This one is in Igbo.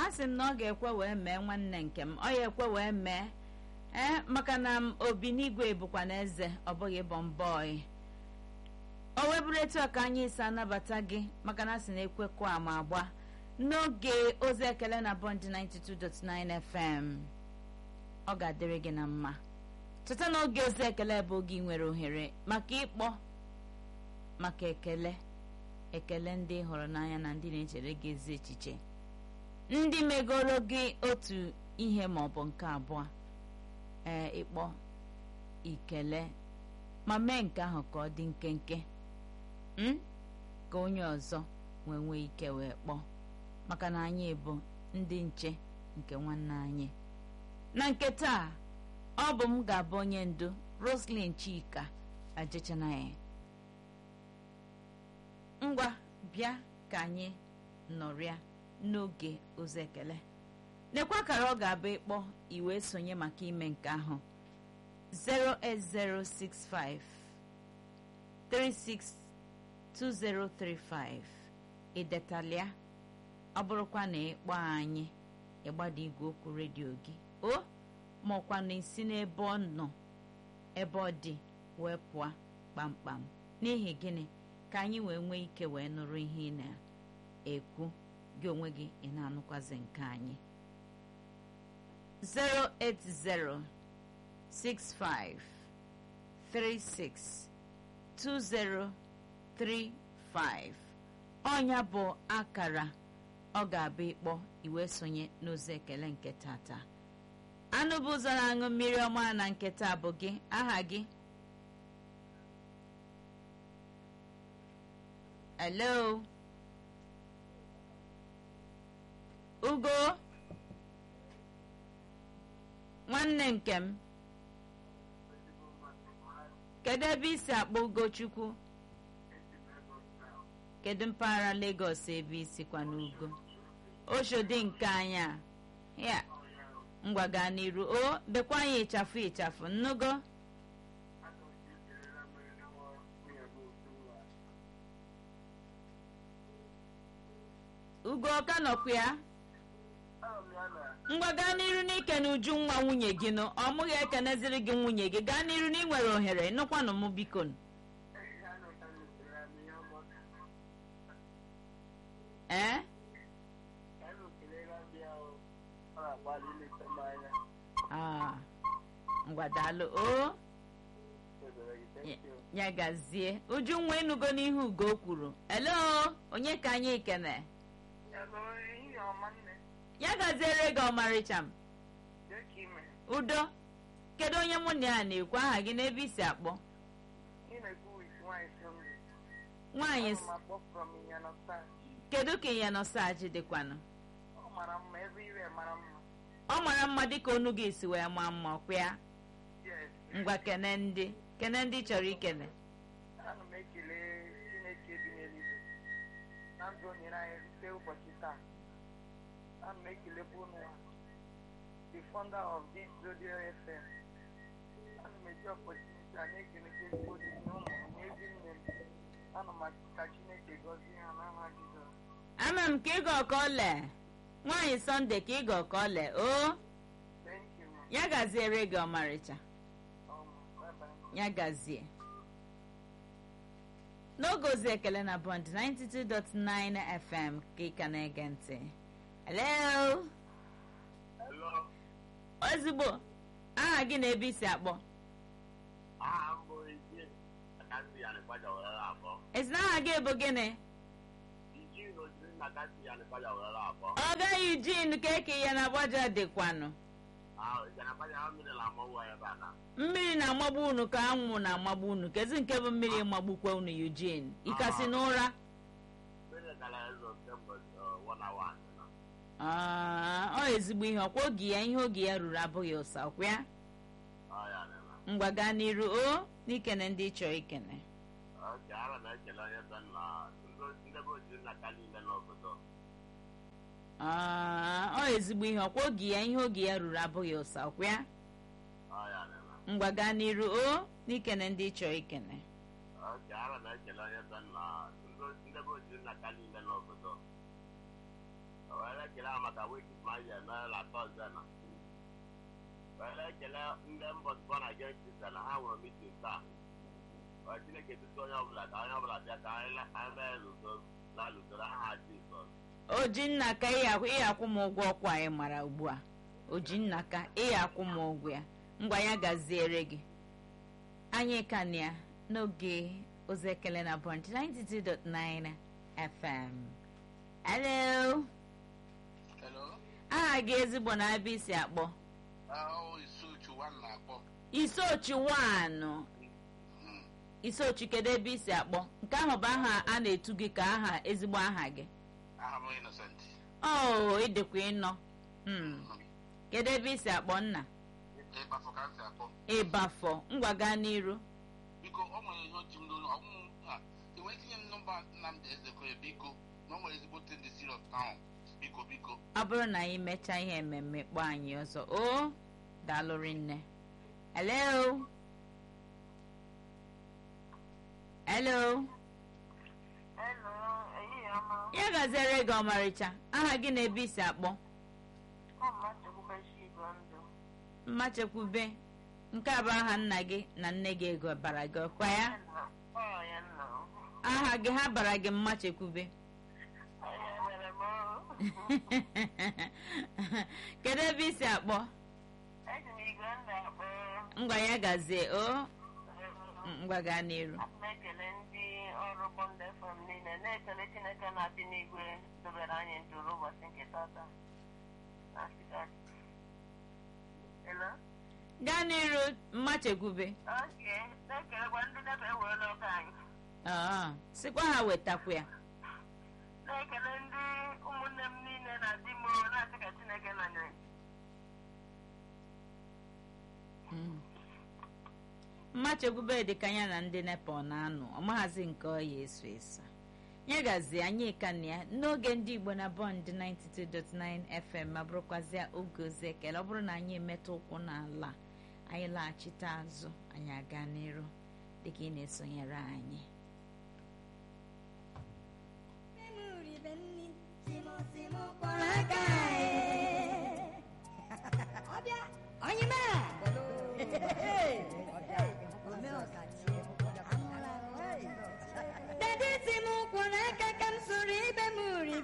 sị m na ọ ga-ekwe wee mee nwanne nke m ọ ya ekwe wee mee ee maka na m obi n'igwe bụkwa na eze ọ bụghị bọmbọị o wee bụrụ etu a ka anyị si anabata gị maka na a sị na ekwekọ ama agba n'oge ozi ekele na bọnd 92.9 fm ọ ga-adịrị gị na mma cheta na oge ozi ekele bụ oge ị nwere ohere maka ịkpọ maka ekele ekele ndị ị hụrụ n'anya na ndị na-echere gị ezi echiche ndị megoro gị otu ihe ma ọ bụ nke abụọ ee ịkpọ ikele ma mee nke ahụ ka ọ dị nkenke m ka onye ọzọ wee nwee ike wee kpọọ maka na anyị bụ ndị nche nke nwanne anyị na nke taa ọ bụ m ga-abụ onye ndu roslyn chika ajechanaghị ngwa bịa ka anyị nọrịa n'oge ozi ekele nekwa kara ọ ga-abụ ịkpọ iwe sonye maka ime nke ahụ 08065 362035 idetalịa ọ bụrụkwa na ịkpọ anyị ịgbada igwe okwu redio gị o ma ọkwa na isi n'ebe ọ nọ ebe ọ dị wee pụọ kpamkpam n'ihi gịnị ka anyị wee nwee ike wee nụrụ ihe ị na-ekwu gị onwe gị ị na-anụkwazi nke anyị 08065362035 ọnya bụ akara ọ ga-abụ ịkpọ iwe sonye n'ozi ekele nke tata anụ bụ ụzọ na-aṅụ mmiri ọma na nketa bụ gị aha gị hello ugo nwanne nke m kedu ebe isi akpọ ugochukwu kedu mpaghara Lagos ebe isikwa n'ugo oshodi nke anya ya ngwa gaa n'iru o bekwa anyị ịchafụ ịchafụ nnugo ugo ọka nọkwa ya ngwa gaa n'iru n'ike na uju nwa nwunye gị nụ ọ mụghị ekeneziri gị nwunye gị gaa n'iru na ị nwere ohere nụkwanụ m biko ee ngwa daalụ o ya gazie uju nwa ịnụgo n'ihu ugo kwuru elo onye ka anyị kene ya gaziere gị ọmarịcha m udo kedu onye mụ na ya na-ekwu aha gị n'ebe isi akpọ nwaanyị kedu ka ịnya nọ saji dịkwanụ ọ mara mma dịka onu gị si wee maa mma ọkwa ya ngwa kene ndị kene ndị chọrọ ikene ana m ekele chineke dị n'eluigwe na ndụ o nyere anyị rute ụbọchị taa ana m ekelekwa unu the founder of this radio fm ana m eji opportunity a na-ekelekwa ezigbo dị na ụmụ m na ezi nne m ana m ka chineke gọzie ha n'aha jizọs ama m ka ịga ọka ole nwaanyị sọnde ka ịga ọka ole o thank you ma ya gaziere gị ọmarịcha um, bye bye. ya gazie n'oge ozi ekele na bond 92.9 fm ka ị ka na-ege ntị hello Hello. ozugbo aha gị na ebe isi akpọ Aha m bụ Iji Akasi Yanịkwaja were abụọ. esi na aha gị bụ gịnị Iji n'ojiri na Akasi Yanịkwaja were abụọ. ọ gaghị jin ka eke ya na agbaja dịkwanụ Ahụ Yanịkwaja ha mmiri na amụwa ebe a na. mmiri na-amagbu unu ka anwụ na-amagbu unu kezi nke bụ mmiri magbukwa unu Eugene ịkasị n'ụra Mmiri gara ezo kemgbe uh, one hour and na. Ah, ọ ezigbo ihe ọkwa oge ya ihe oge ya ruru abụghị ụsa ọkwa ya Ọ ya na-eme. ngwa gaa n'iru o n'ikene ndị ị chọrọ ikene Oke, ara na-ekele onye be nna ndị ndị be ojiri na ka niile n'obodo. Ah, ọ ezigbo ihe ọkwa oge ya ihe oge ya ruru abụghị ụsa ọkwa ya Ọ ya na-eme. ngwa gaa n'iru o n'ikene ndị ị chọrọ ikene Oke, ara na-ekele onye be nna ndị ndị be ojiri na ka niile n'obodo. O were ekele ha maka wekis ma anyị eme la tọzde na were ekele ndị mbọsbọ na gensisa na ha nwere mitin taa Ọ chineke tutu onye ọbụla ka onye ọbụla bịa ka anyị le- anyị mee ludo na ludoro aha jizọs ojinna ka ị akwụ m ụgwọ ọkwa anyị mara ugbu a ojinna ka ị akwụ m ụgwọ ya ngwa ya gaziere gị anyị ka na ya n'oge ozi ekele na bọnt 92.9 fm hello Hello. aha gị ezigbo na abịa isi akpọ Oh, Isuchu one na-akpọ. isochi wanụ Mm. isochi kedu ebe isi akpọ nke ahụ bụ aha a na-etu gị ka aha ezigbo aha gị Aha m Innocent. o ịdịkwa ịnọ Hmm. kedu ebe isi akpọ nna Ịkpafọ ka m si akpọ. ịbafọ ngwa gaa n'iru Biko, ọ nwere ihe oji m n'ụlọ. Ọmụmụ ha. Enwe tinye m nọmba Nnamdi Ezekwe biko. Na ọ nwere ezigbote ndị serious ahụ. Biko, biko. ọ bụrụ na anyị mechaa ihe mmemme kpọọ anyị ọzọ o daalụrị nne hello hello Hello, ehihie ọma. ya gaziere gị ọmarịcha aha gị na ebe isi akpọ Ọ mmachekwubechi igwe ndụ. mmachekwube nke a bụ aha nna gị na nne gị ego bara gị ọkwa ya Ọ ya nna m. aha gị ha bara gị mmachekwube Ọ ya mere m ọrụ. kedu ebe isi akpọ Eji m igwe ndụ akpọ. ngwa ya gazie o ngwa gaa n'iru Ana m ekele ndị ọrụ Bond FM niile na-ekele Chineke na-adị n'igwe dobere anyị ndụrụ ụbọchị nke tata. Na Nsịka. Hello? gaa n'iru mmachekwube Oke, na-ekelekwa ndị debe ewerela ọka anyị. Aa, sịkwa ha wetakwa ya Na-ekele ndị ụmụnne m niile na di m na-asị ka Chineke nọnyere. Mm. mmachekwube dị ka ya na ndị nepa ọ na-anụ ọmaghazi nke ọ ya eso eso ya gazie anyị ka na ya n'oge ndị igbo na bọnd 92.9 fm ma bụrụkwazịa oge ozi ekele ọ bụrụ na anyị emetụ ụkwụ n'ala anyị laghachite azụ anyị aga n'iru dịka ị na-esonyere anyị Simo, simo, por acá.